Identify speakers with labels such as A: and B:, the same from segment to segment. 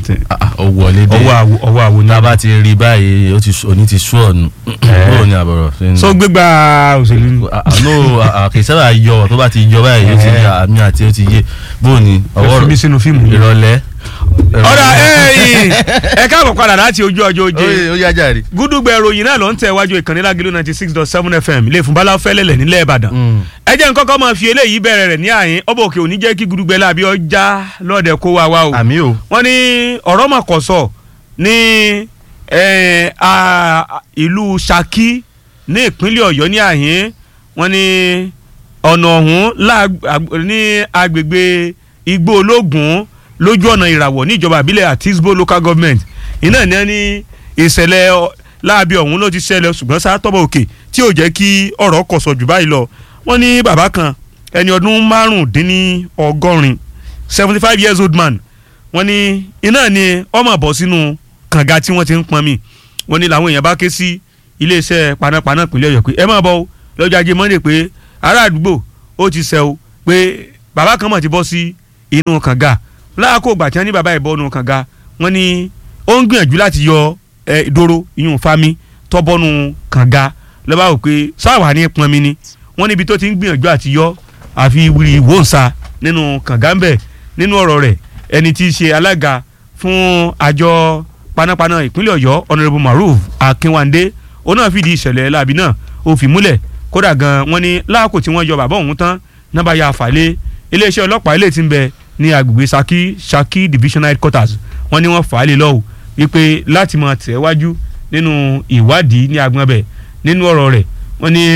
A: something.
B: ó wọlé dé
A: ọwọ́ àwo ọwọ́ àwo ní.
B: tá a bá ti rí báyìí ó ti sú- òní ti sú ọ̀nù bóò ni àbọ̀rọ̀ ṣe ń
A: so gbégbá òṣèlú ni.
B: no kì í sábà yọ tó bá ti yọ báyìí ó ti
A: Eh.
B: yà àmì àti ó ti yé bóò ni
A: ẹ fi mí sínú fíìmù yìí.
B: ìrọ̀lẹ́.
A: ọ̀rọ̀ ẹ̀yìn ẹ káàbọ̀ padà láti ojú ọjọ́ oje
B: ó yá jàre.
A: gúdúgbẹ̀ ìròyìn náà ló ń tẹ̀ wájú ìkànnì lágìlú ninety six dot seven fm ilé ìfúnbalá fẹ́lẹ́lẹ̀ nílẹ̀ ìbàdàn
B: Mm.
A: ẹ jẹ́ nǹkan kan máa fi eléyìí bẹ̀rẹ̀ rẹ̀ ní àyín ọba òkè òní jẹ́ kí gúdúgbẹ̀ láàbí ọjà lọ́ọ̀dẹ̀ kó wa wá o
B: àmì o.
A: wọ́n ní ọ̀rọ̀ mà kọ̀ sọ ní eh, a- ìlú Ṣakí ní ìpínlẹ̀ Ọ̀yọ́ ní àhín wọ́n ní ọ̀nà ọ̀hún láàg- ag- ní agbègbè igbó ológun lójú ọ̀nà ìràwọ̀ níjọba àbílẹ̀ àtisbo local government iná ní ẹni ìṣẹ̀lẹ̀ ọ- láabi ọ̀hún ló ti ṣẹlẹ̀ ṣùgbọ́n sátọ́bọ̀ òkè tí ò jẹ́ kí ọ̀rọ̀ kọ̀ sọ jù báyìí lọ wọ́n ní bàbá kan ẹni ọdún márùndínlọ́gọ́rin seventy five years old man wọ́n ní iná ni ọmọ bọ̀ sínú kànga tí wọ́n ti ń pọnmi wọ́n ní làwọn èèyàn bá ké sí iléeṣẹ́ panápaná ìpínlẹ̀ Ọ̀yọ́ pé ẹ máa bọ̀ o lọ́jọ́ ajé Monday pé ará àdúgbò ó ti sẹ́ o pé bàbá kan mọ̀ ti bọ́ sí inú kànga láàkó ìgbà tí wọ́n ní bàbá yìí bọ́ inú kànga wọ́n ní ó ń gbìyànjú láti yọ ẹ, ìdòrò ìyún fami tọ́bọ́nú kànga lọ́ba wò pé sáwà ní pọnmi ni wọ́n níbi tó ti ń gbìyànjú àti yọ àfi wíri wòǹsa nínú kànga ń bẹ̀ nínú ọ̀rọ̀ rẹ̀ ẹni tí í ṣe alága fún àjọ panápaná ìpínlẹ̀ ọ̀yọ́ honourable maruf akínwándé òun náà fìdí ìṣẹ̀lẹ̀ láabi náà ó fi múlẹ̀ kódà gan wọ́n ní láàkó tí wọ́n yọ bàbá òun tán náà ya àfàlẹ́ iléeṣẹ́ ọlọ́pàá ilé tí ń bẹ ní agbègbè saki saki divisional headquarters wọ́n ní wọ́n fà á lé lọ́wọ́ wípé láti máa tẹ̀ wájú nínú ìwádìí ní agbọn bẹ̀ nínú ọ̀rọ̀ rẹ̀ wọ́n ní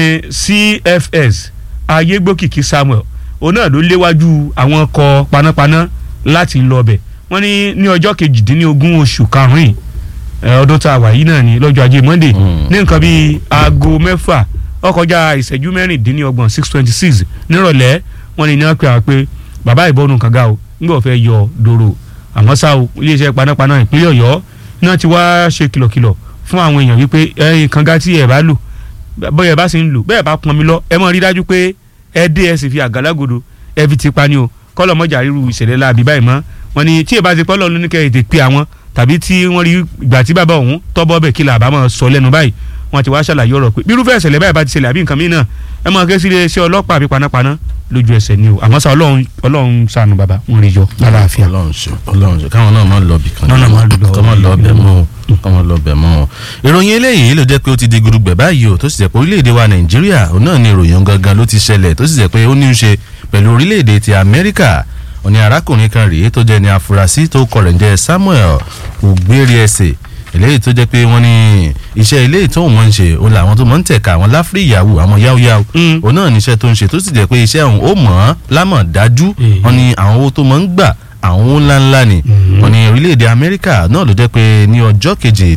A: cfs ayégbókìkí samuel òun náà ló léwájú àwọn ọkọ̀ panápaná láti lọ bẹ̀ wọ́n ní ní ọjọ́ kejìdínlógún oṣù karùn-ún ẹ̀, ọdún tá a wà yìí náà ní lọ́jọ́ ajé monday
B: Mm.
A: ní nǹkan bíi aago mẹ́fà ó kọjá ìṣẹ́jú mẹ́rìndínlọ́gbọ̀n six twenty six nírọ̀lẹ́ wọ́n ní ní wọ́n pè wá pé bàbá ìbọnú kànga o nígbà wọ́n fẹ́ yọ dòrò àmọ́ ṣá o iléeṣẹ́ panápaná ìpínlẹ̀ ọ̀yọ́ náà ti wá ṣe kìlọ̀kìlọ̀ fún àwọn èèyàn wípé ẹ̀yin kànga tí ẹ̀ bá lò bóyá ẹ bá sì ń lò bẹ́ẹ̀ bá pọn mi lọ ẹ mọ̀ rí dájú pé ẹ dé ẹ sì fi àgálágodo ẹ fi ti pa ni o kọ́lọ̀ mọ́jà ríru ìṣẹ̀lẹ̀ láabi báyìí mọ́ wọn ni tí ẹ bá ti pọ́ lọ́ọ́ lóníkẹ́ ètè pé àwọn tàbí tí wọ́n rí ìgbà tí bàbá òun tọ́bọ̀ bẹ̀ kí làbá máa sọ lẹ́nu báyìí wọ́n ti wá ṣàlàyé ọ̀rọ̀ pé bírúfẹ́ ìṣẹ̀lẹ̀ báyìí bá ti ṣẹlẹ̀ àbí nǹkan mìíràn ẹ máa ké sí iléeṣẹ́ ọlọ́pàá àbí panápaná lójú ẹsẹ̀ ni o àmọ́ sá ọlọ́run ọlọ́run ṣàánú bàbá ń rí yọ lálàáfíà.
B: ọlọ́run ṣe ọlọ́run ṣe káwọn náà máa lọ bì kan
A: Náà náà máa lọ-
B: kọ́ máa lọ bẹ̀ mọ́ o kọ́ máa lọ bẹ̀ mọ́ o. ìròyìn eléyìí ló jẹ́ pé ó ti di gudugbẹ̀ báyìí o tó sì jẹ́ pé orílẹ̀-èdè wa nàìjíríà òun náà ni ìròyìn gangan ló ti ṣẹlẹ̀ tó sì jẹ́ pé ó ní í ṣe pẹ̀lú orílẹ̀-èdè ti amẹ́ríkà òní arákùnrin kan rèé tó jẹ́ ní afurasí tó kọ rẹ̀ ń jẹ́ samuel ògbérìẹsẹ̀ eléyìí tó jẹ́ pé wọ́n ní iṣẹ́ eléyìí tó wọ́n ń ṣe òun làwọn tó mọ̀ ń tẹ̀ka àwọn láfírí ìyàwó àwọn yáwóyáwó
A: Mm.
B: òun náà níṣẹ́ tó ń ṣe tó sì jẹ́ pé iṣẹ́ òun ó mọ̀ ọ́n lámọ̀ dájú
A: Eh.
B: wọ́n ní àwọn owó tó mọ̀ ń gbà àwọn owó ńláńlá ni wọ́n ní orílẹ̀-èdè amẹ́ríkà náà ló jẹ́ pé ní ọjọ́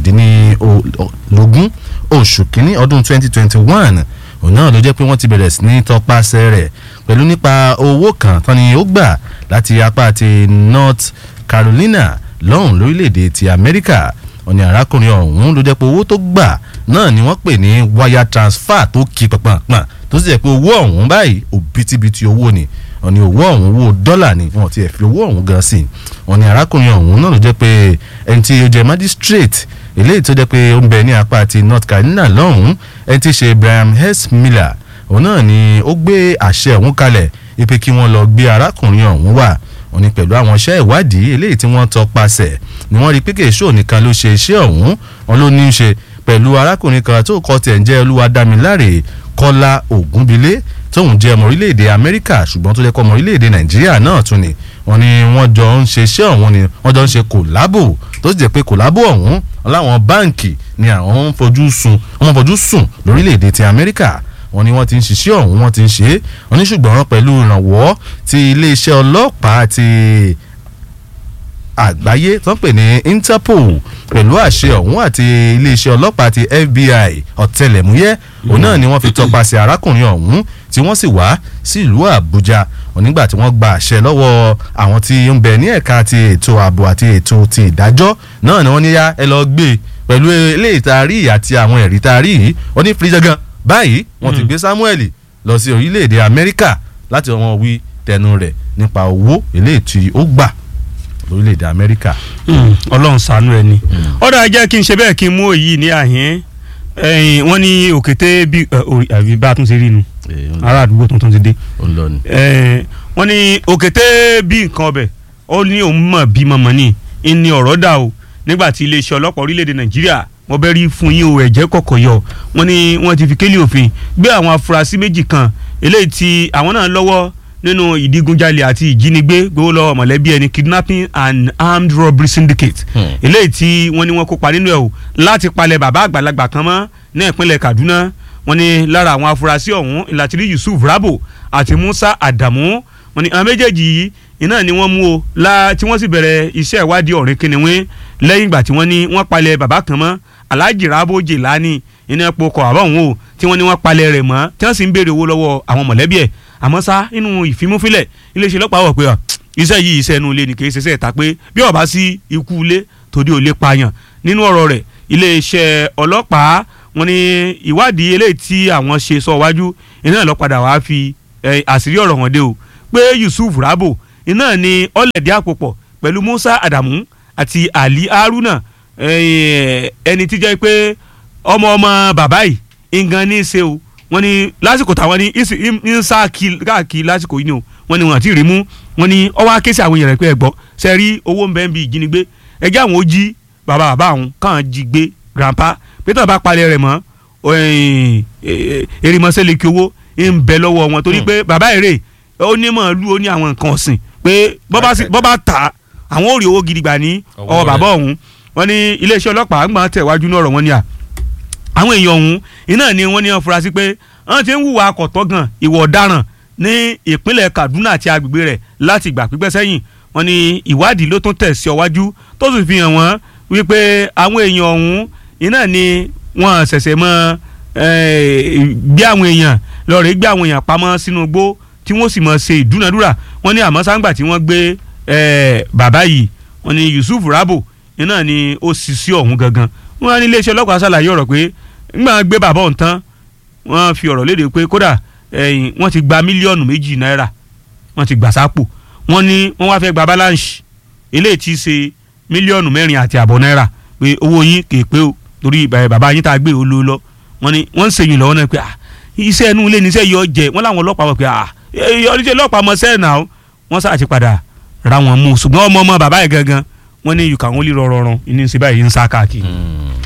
B: kejìdínlógún oṣù kínní ọdún 2021 òun náà ló jẹ́ pé wọ́n ti bẹ̀rẹ̀ sí ní tọpasẹ̀ rẹ̀ pẹ̀lú nípa owó kan tán ni ó gbà láti apá ti North Carolina lọ́hùn lórílẹ̀‐èdè ti Amẹ́ríkà wọ́n ní arákùnrin ọ̀hún ló jẹ́ pé owó tó gbà náà ni wọ́n pè ní wire transfer tó kí pọ̀npọ̀n tó sì jẹ́ pé owó ọ̀hún báyìí òbítíbitì owó ni wọ́n ní owó ọ̀hún owó dọ́là ni wọ́n ti ẹ̀ fi owó ọ̀hún gan sí wọ́n ní arákùnrin ọ̀hún náà ló jẹ́ pé ẹni tí ó jẹ́ magistrate eléyìí tó jẹ́ pé ó ń bẹ ní apá ti North Carolina lọ́hùn ẹni tí í ṣe Brian S. Miller òun náà ni ó gbé àṣẹ ọ̀hún kalẹ̀ ipe kí wọ́n lọ gbé arákùnrin ọ̀hún wá wọ́n ní pẹ̀lú àwọn iṣẹ́ ìwádìí eléyìí tí wọ́n tọpasẹ̀ ni wọ́n rí pé kèéṣó nìkan ló ṣe iṣẹ́ ọ̀hún wọn ló ní í ṣe pẹ̀lú arákùnrin kan tó kọ́ tiẹ̀ ń jẹ́ Olúwadámiláre Kọ́lá Ògúnbilé tóun jẹ́ ọmọ orílẹ̀-èdè Amẹ́ríkà ṣùgbọ́n tó jẹ́ kọ́ ọmọ orílẹ̀-èdè Nàìjíríà náà tún ni wọ́n ní wọ́n jọ ń ṣe iṣẹ́ ọ̀hún ni wọ́n jọ ń ṣe kòlábò tó sì jẹ́ pé kòlábò ọ̀hún láwọn báǹkì ni àwọn ń fojú sùn wọ́n fojú sùn lórílẹ̀-èdè ti Amẹ́ríkà wọ́n ní wọ́n ti ń ṣiṣẹ́ ọ̀hún wọ́n ti ń ṣe é wọ́n ní ṣùgbọ́n pẹ̀lú ìrànwọ́ ti iléeṣẹ́ ọlọ́pàá ti àgbáyé tó ń pè ní Interpol pẹ̀lú àṣẹ ọ̀hún àti iléeṣẹ́ ọlọ́pàá ti FBI ọ̀tẹlẹ̀múyẹ́ òun náà ni wọ́n fi tọpasẹ̀ arákùnrin ọ̀hún tí wọ́n sì wá sí ìlú Àbújá onígbà tí wọ́n gba àṣẹ lọ́wọ́ àwọn tí ń bẹ ní ẹ̀ka ti ètò ààbò àti ètò ti ìdájọ́ náà ni wọ́n ní yá ẹ lọ gbé pẹ̀lú eléyìí tá a rí àti àwọn ẹ̀rí tá a rí yìí wọ́n ní fìdíjàgàn báyìí wọ́n ti gbé Samuel lọ sí orílẹ̀-èdè Amẹ́ríkà láti wọn wí tẹnu rẹ̀ nípa owó eléyìí tí ó gbà lórílẹ̀‐èdè amẹ́ríkà.
A: ọlọ́run ṣàánú ẹ ni ọ̀dà jẹ́ kí n ṣe bẹ́ẹ̀ kí n mú èyí ní àhín ẹ̀yìn wọ́n ní òkété bí ẹ, orí- àbí bá a tún ṣe rí nu
B: Ee, ó ń-
A: ará àdúgbò tuntun ti dé
B: ó ń lọ ni.
A: Eh, wọ́n ní òkété bí nǹkan ọbẹ̀ ó ní òun mọ̀ bí mọ̀mọ́ ní ní ọ̀rọ̀ dà o nígbà tí iléeṣẹ́ ọlọ́pàá orílẹ̀-èdè nàìjíríà wọ́n bẹ́ rí fún yín o ẹ̀jẹ̀ kọ̀kọ̀ yọ wọ́n ní wọ́n ti fi kélé òfin gbé àwọn afurasí méjì kan eléyìí tí àwọn náà lọ́wọ́ nínú ìdígunjalè àti ìjínigbé gbowó lọ́wọ́ mọ̀lẹ́bí ẹni kidnapping and armed robbery syndicate
B: Hmm.
A: eléyìí tí wọ́n ní wọ́n kópa nínú ẹ̀ o láti palẹ̀ bàbá àgbàlagbà kan mọ́ ní ìpínlẹ̀ kaduna wọ́n ní lára àwọn afurasí ọ̀hún ìlàtìrí yusuf rabo àti musa adamu wọ́n ní àwọn méjèèjì yìí iná ni wọ́n mú o la tí wọ́n sì bẹ̀rẹ̀ iṣẹ́ ìwádìí ọ̀rìn kìnìún lẹ́yìn ìgbà tí wọ́n ní wọ́n palẹ̀ bàbá kan mọ́ alhaji rabo jelani iná epo kọ̀ àbọ̀ òun o tí wọ́n ní wọ́n palẹ̀ rẹ̀ mọ́ tí wọ́n sì ń béèrè owó lọ́wọ́ àwọn mọ̀lẹ́bí ẹ̀ àmọ́ sá inú ìfimúfilẹ̀ iléeṣẹ́ ọlọ́pàá wọ̀ pé à, iṣẹ́ yìí iṣẹ́ inú ilé ni kì í ṣe iṣẹ́ ìta pé bí ó bá sí ikú ilé tòde ò lè pààyàn nínú ọ̀rọ̀ rẹ̀ iléeṣẹ́ ọlọ́pàá wọ́n ní ìwádìí eléyìí tí àwọn ṣe sọ wájú iná lọ padà wá fi eh, àṣírí ọ̀rọ̀ wọn dé o pé Yusuf Rabo iná ni ọ̀lẹ̀dí àpòpọ̀ pẹ̀lú Musa Adamu àti Ali Haruna eh, ẹni tí jẹ́ pé ọmọ ọmọ bàbá yìí ngan ní í ṣe o wọ́n ní lásìkò táwọn ní ìsì- ń ń sá kí- káàkiri lásìkò yìí ni o wọ́n ní wọn àti rí mú wọ́n ní ọwọ́ akéṣe àwọn èèyàn rẹ̀ pé ẹ gbọ́ ṣe rí owó ń bẹ ń bi ìjínigbé ẹjẹ́ àwọn ó jí bàbá bàbá àwọn káwọn jí gbé grandpa pété bá palẹ̀ rẹ̀ mọ́ erimọ́sẹ́ kí owó ń bẹ lọ́wọ́ wọn torí pé bàbá èrè ó ní màálù ó ní àwọn nǹkan ọ̀sìn pé bọ́ bá sì- bọ́ bá tà á àwọn ò rí owó gidi gbà ní
B: Ọwọ́
A: ọwọ́
B: rẹ̀.
A: bàbá ọ̀hún wọ́n ní iléeṣẹ́ ọlọ́pàá ń gbọ́n tẹ̀wájú ní ọ̀rọ̀ wọn ni à àwọn èèyàn ọ̀hún iná ni wọ́n ní wọ́n fura sí pé wọ́n ti ń hùwà akọ̀tọ́ gan ìwà ọ̀daràn ní ìpínlẹ̀ Kaduna àti agbègbè rẹ̀ láti ìgbà pípẹ́ sẹ́yìn wọ́n ní ìwádìí ló tún tẹ̀ sí ọwájú tó sì fi hàn wọ́n wípé àwọn èèyàn ọ̀hún iná ni wọ́n ṣẹ̀ṣẹ̀ mọ́ eh, gbé àwọn èèyàn lọ́ọ̀rẹ́ gbé àwọn èèyàn pamọ́ sínú igbó tí wọ́n sì mọ̀ ṣe ìdúnadúrà wọ́n ní àmọ́ sáńgbà tí wọ́n gbé eh, bàbá yìí wọ́n ní Yusuf Rabo iná ni ó sì sí ọ̀hún gangan wọ́n á ní iléeṣẹ́ ọlọ́pàá ṣàlàyé ọ̀rọ̀ pé ńgbà wọ́n gbé bàbá ọ̀hún tán wọ́n fi ọ̀rọ̀ léde pé kódà ẹ̀yìn wọ́n ti gba mílíọ̀nù méjì náírà wọ́n ti gbà sápò wọ́n ní wọ́n wá fẹ́ gba balance eléyìí ti ṣe mílíọ̀nù mẹ́rin àti àbọ̀ náírà pé owó yín kè pé o torí ìbà- bàbá yín tá a gbé o ló lọ wọ́n ní wọ́n ń ṣèyìn lọ́wọ́ náà pé ah iṣẹ́ inú ilé níṣẹ́ yọ jẹ wọ́n láwọn ọlọ́pàá wọ̀ pé ah oníṣẹ́ ọlọ́pàá mọ sẹ́ẹ̀ náà wọ́n sáà ti padà ra wọn mú ṣùgbọ́n ọmọ ọmọ bàbá yẹn gangan wọ́n ní you can only rọrọrùn ní ṣe báyìí ń sá káàkiri.
B: Mm.